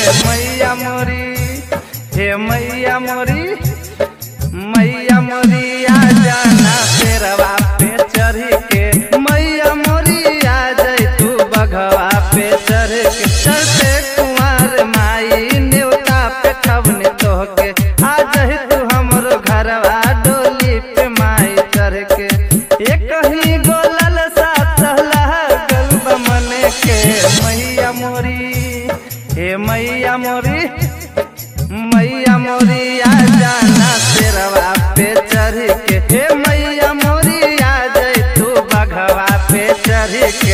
मैया मोरी हे मैया मोरी मैया मोरी आ जाना शेरवा पे चढ़ी के मैया मोरी आ जाई तू बघवा पे चढ़ के चढ़ते कुमार माई न्योता पे ठवने तोहके आ जाई तू हमरो घरवा डोली पे माई चढ़ के एक ही गोलल सा चहला गल मने के मैया मोरी हे मैया मोरी मैया मोरी आ जाना शेरवा पे चढ़ के हे मैया मोरी आ जाई तू बघवा पे चढ़ के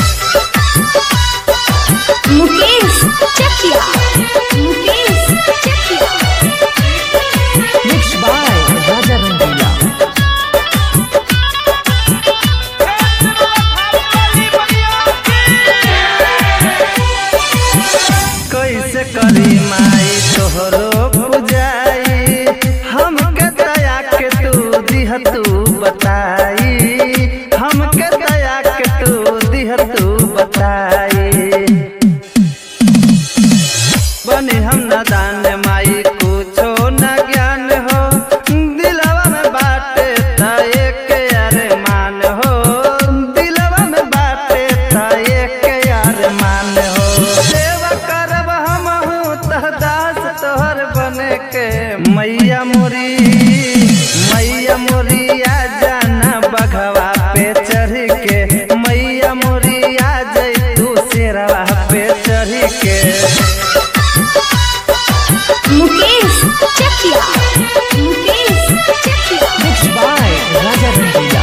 मुकेश चकिया मुकेश चकिया Mixed by Raja Rangila. कैसे करी माई तोहरो पुजाई हमके दया के तू दिह तू बताई हमके दया के तू दिह तू बताई बनी हम न दान माई कुछो न ज्ञान हो दिलवा में बाटे था एक अरमान हो दिलवा में बाटे था एक अरमान हो सेवा करब हम तह दास तोहर बने के मैया मोरी मैया मोरी आ जाना बघवा पे चढ़ के मैया मोरी आ जाई तू शेरवा पे चढ़ के मुकेश चकिया मुकेश चकिया Mixed by Raja Rangila.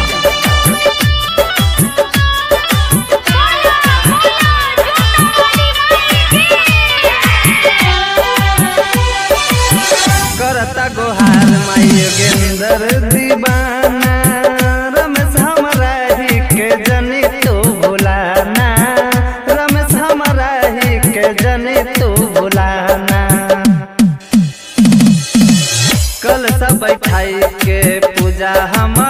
करता गोहार माई योगेंद्र दीवाना रमेश हमरा ही के जनी तू भुलाना रमेश हमरा ही के जनी तू भुलाना कल सब बैठाई के पूजा हम